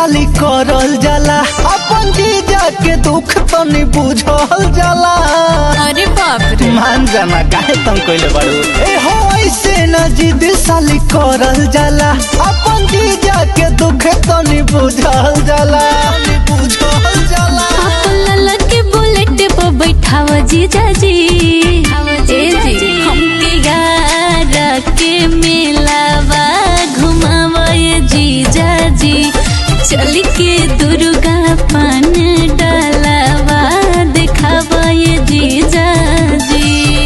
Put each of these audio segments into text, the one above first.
साली करल जाला अपन जीजा के दुख तनी बुझल जाला अरे बाप रे मान जाना काहे तुम कइले बाड़ू ए हो ऐसे न जिद साली करल जाला अपन जीजा के दुख तनी बुझल जाला बुझल जाला लला के बुलेट पर बैठाव जीजा जी ए जी हमके यारा के मेलावा घुमावे जीजा जी चल के दुर्गा पान डालावा देखावे जीजा जी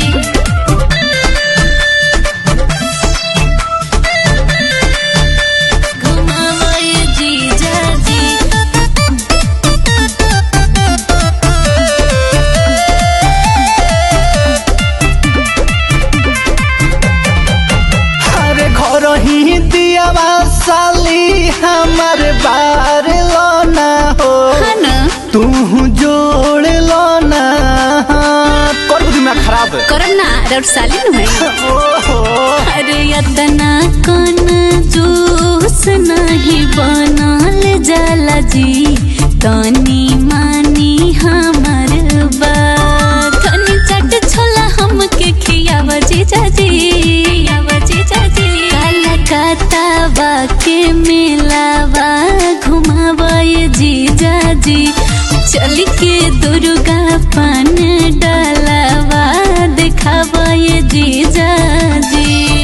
घुमावे जीजा जी अरे घर ही दियावा साली हमार बार लो ना हो है ना तू जोड़ लो ना कर दिमाग खराब है करम ना रौट साली नु है ओहो अरे यतना कन जूस नहीं बनल जाला जी तनी मानी हमर बात तनी चट छोला हमके खियाव जीजा जी खियाव जीजा जी काला कातावा के मेलावा घुमावे जीजा जी चल के दुर्गा पान डालावा देखावे जीजा जी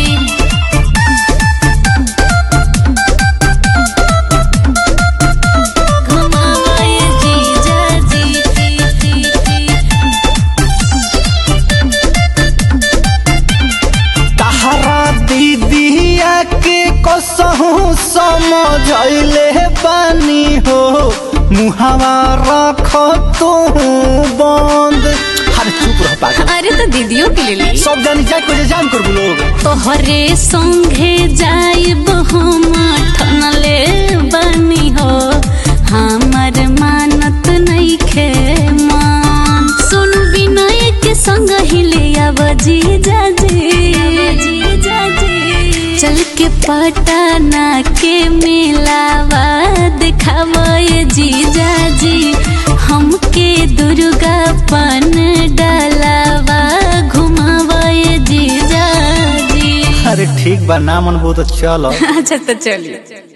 घुमावे जीजा जी तहरा दीदिया के कसहू समझले बानी हो मुहावा रख तू बंद अरे चुप रह पागल अरे तो दीदियों के लिए ली सब जानी जाए को जान कर लोग तोहरे संगे जाइब हम ठनले बनी हो हमर मानत नहीं खे मान सुन विनय के संग ही ले आव जीजा जी चल के पटना के मेलावा देखावे जीजा जी हमके दुर्गा पान डालावा घुमावे जीजा जी अरे ठीक बा ना मन बहुत चलो अच्छा तो चलिए